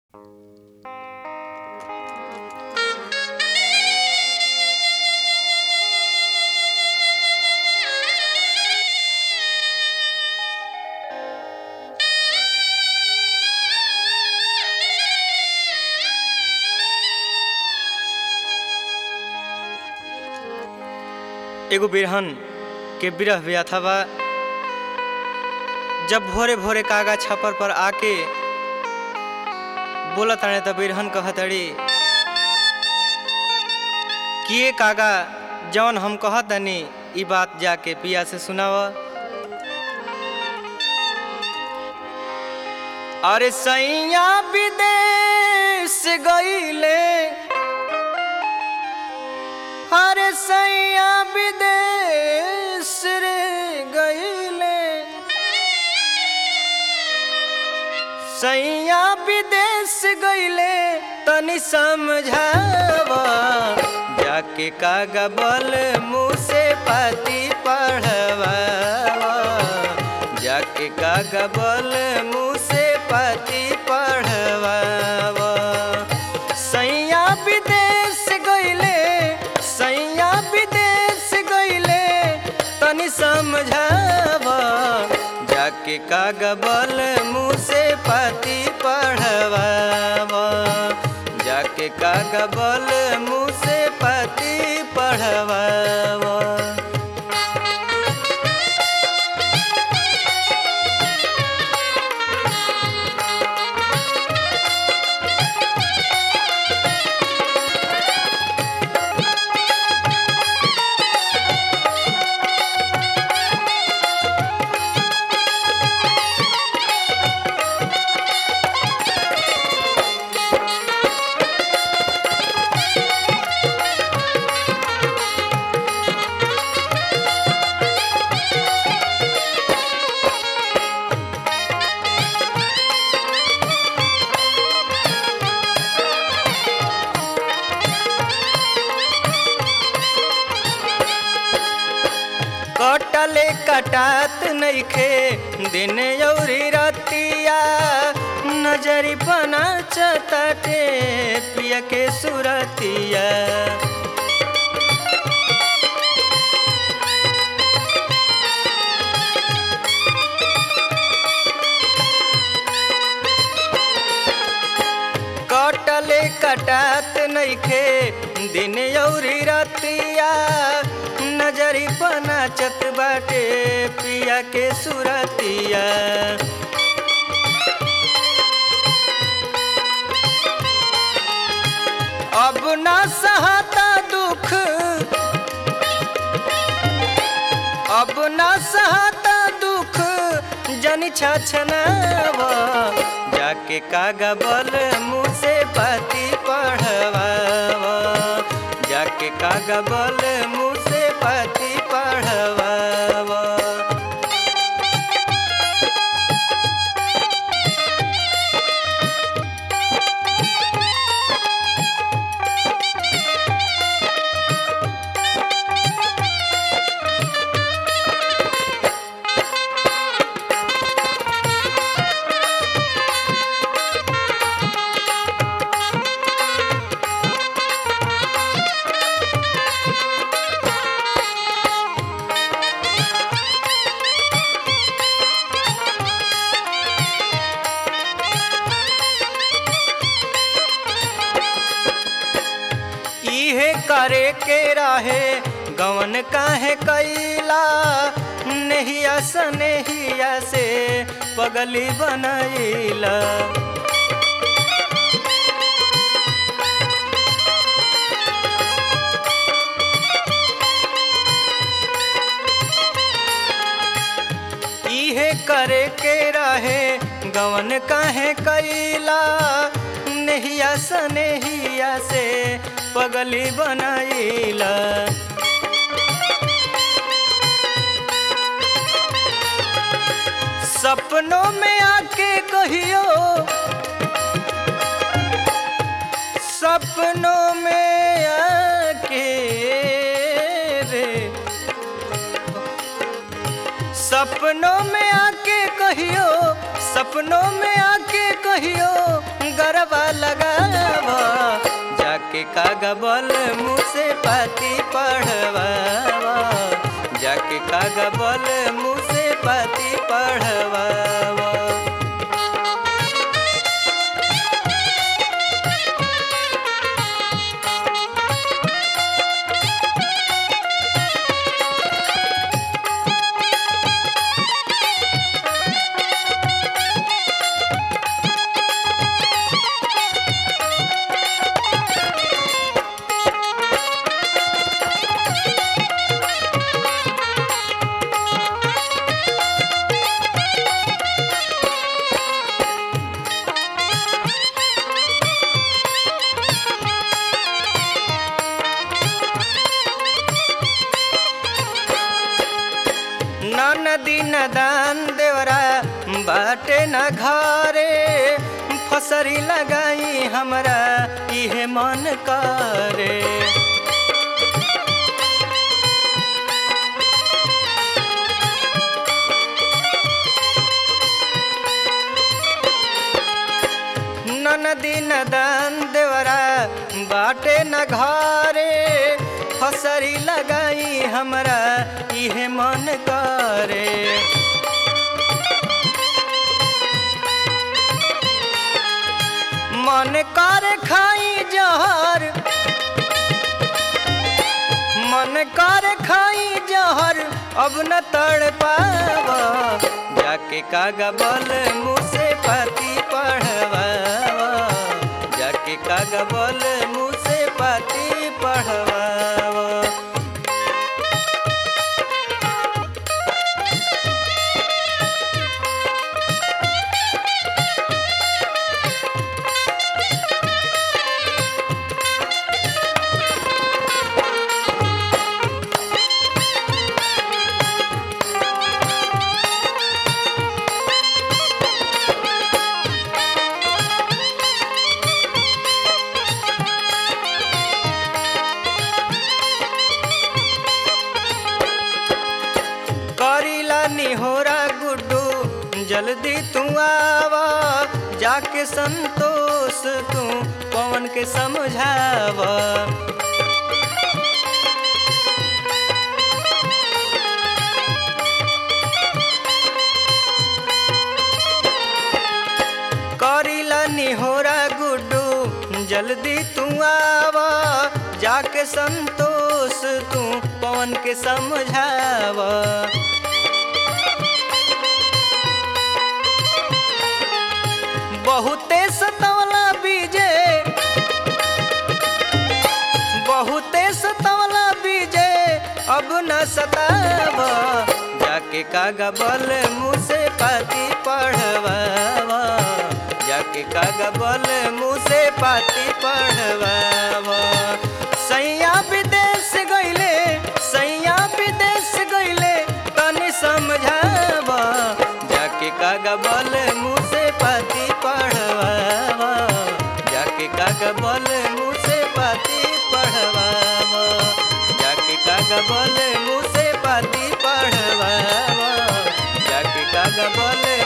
एगो बिरहन के बिरह व्याथा बा जब भोरे भोरे कागा छपर पर आके बोला ताणे त बिरहन कहतड़ी कि ये कागा जौन हम कहतनी ई बात जाके पिया से सुनाव अरे सैया विदेश गईले अरे सैया विदेश रे गईले सैया विदेश गईले तनी समझावा जाके कागा बल मुँह से पाती पढ़वा जाके कागा बल मुँह से पाती पढ़वा सैया विदेश गईले सैया विदेश गईले तनी समझावा जाके कागा बल मुँह से पाती पढ़वा जाके कागा बल मुँह से पाती पढ़वा कटले कटात नइखे दिन यौरी रतिया नजरी बना चताटे पिया के सुरतिया कटले कटात नइखे दिन यौरी रतिया नजरी पनाचत बाटे पिया के सुरतिया अब ना सहता दुख अब ना सहता दुख जन छछनावा जाके कागा बल मुँह से पाती पढ़वा जाके कागा बल मुँह से पाती पढ़वा इहे करे के रहे गवन काहे कैला नहिया सनेहिया से पगली बनैला इहे करे के रहे गवन काहे कैला नहिया सनेहिया से पगली बनैला सपनों में आके कहियो सपनों में आके रे सपनों में आके कहियो सपनों में आके कहियो असरवा लगाव जाके कागा बल मुँह से पाती पढ़वा जाके कागा बल मुँह से पाती पढ़वा न नदी न दान देवरा बाटे न घरे फसरी लगाई हमरा इहे मन करे न नदी न दान देवरा बाटे न घरे फसरी लगाई हमरा इहे मन करे मन कर खाई जहर मन कर खाई जहर अब न तड़ पाव जाके कागा बल मुँह से पाती पढ़वा जाके कागा बल मुँह से पाती पढ़वा करीला निहोरा गुड्डू जल्दी तू आवा जाके संतोष तू पवन के समझावा करीला निहोरा गुड्डू जल्दी तू आवा जाके संतोष तू पवन के समझावा बहुते सतवला बीजे बहुते सतवला बीजे अब न सताव जाके कागा बल मुँह से पाती पढ़वा जाके कागा बल मुँह से पाती पढ़वा सैया विदेश गईले सैया विदेश गईले तनी समझावा जाके कागा बल मुँह से पाती पढ़वा जाके कागा बल मुँह से पाती पढ़वा जाके कागा बल मुँह से पाती पढ़वा जाके कागा बल